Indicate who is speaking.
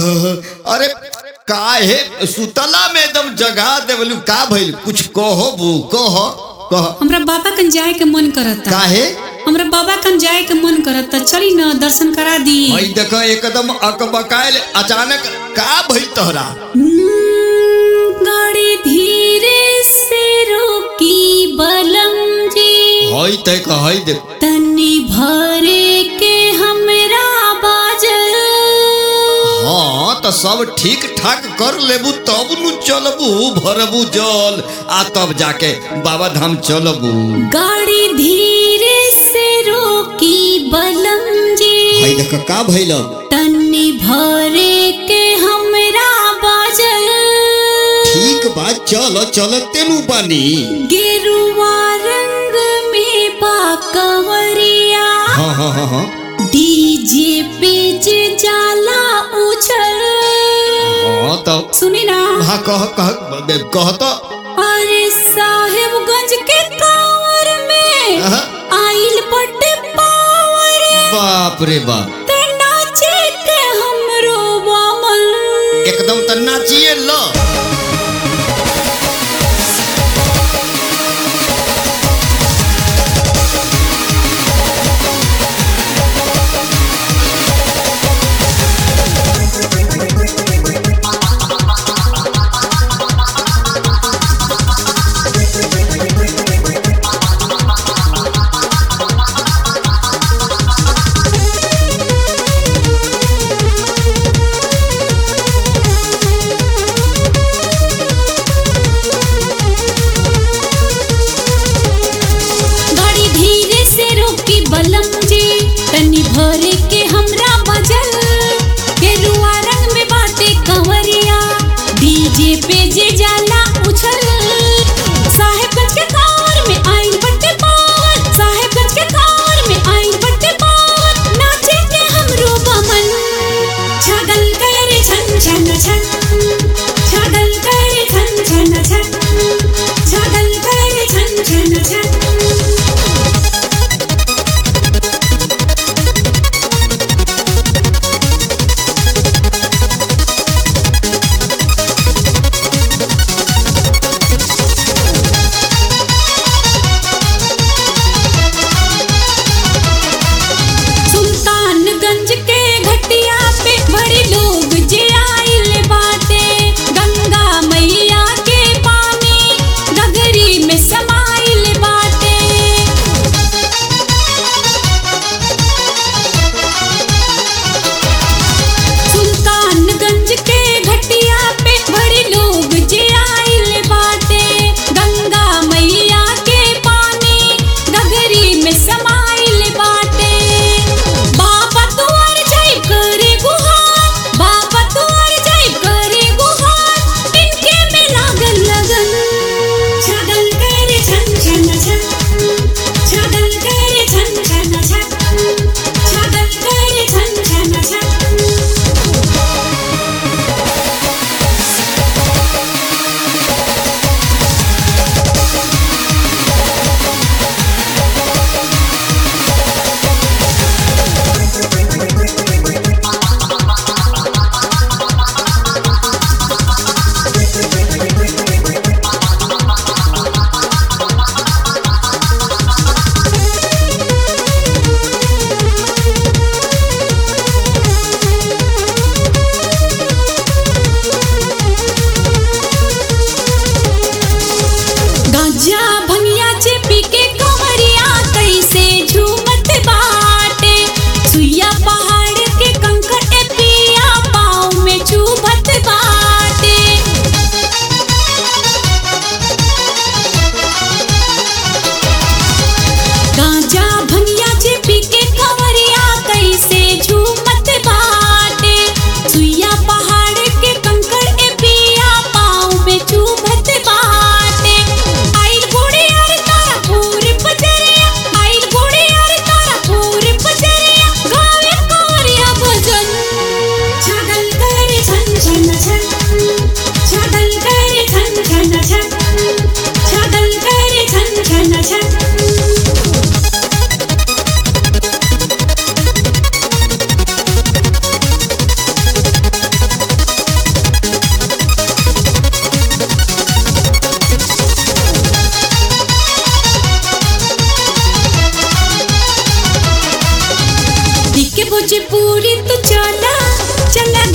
Speaker 1: अरे काहे सुतला में एकदम जगा देवलू का भइल कुछ कहो बू कहो कह
Speaker 2: हमरा बाबा कन जाए के मन करता
Speaker 1: काहे
Speaker 2: हमरा बाबा कन जाए के मन करता चली न दर्शन करा दी
Speaker 1: भाई देख एकदम अकबकायल अचानक का भइल तोहरा
Speaker 2: हम्म, गाड़ी धीरे से रोकी बलम जी
Speaker 1: हई तय कहई दे
Speaker 2: तनी भरे के हमरा बाजल
Speaker 1: हाँ तो सब ठीक ठाक कर लेबू तब नु चलबू भरबू जल आ तब जाके बाबा धाम चलबू
Speaker 2: गाड़ी धीरे से रोकी बलम जी
Speaker 1: हई देख का भइल
Speaker 2: तनी भरे के हमरा बाजल
Speaker 1: ठीक बात चल चलते नु बानी
Speaker 2: गेरुआ रंग में बा कंवरिया
Speaker 1: हाँ हाँ हाँ हाँ
Speaker 2: डीजे पे जे जाला उछल
Speaker 1: हाँ तो
Speaker 2: सुनी ना
Speaker 1: हाँ कह कह कह तो
Speaker 2: अरे साहेबगंज के कांवर में
Speaker 1: अहा,
Speaker 2: आइल बटे पावर
Speaker 1: बाप रे बाप
Speaker 2: ते नाचे के हमरो बामल
Speaker 1: एकदम त नाचिए ल
Speaker 2: मजबूरी तो चला चला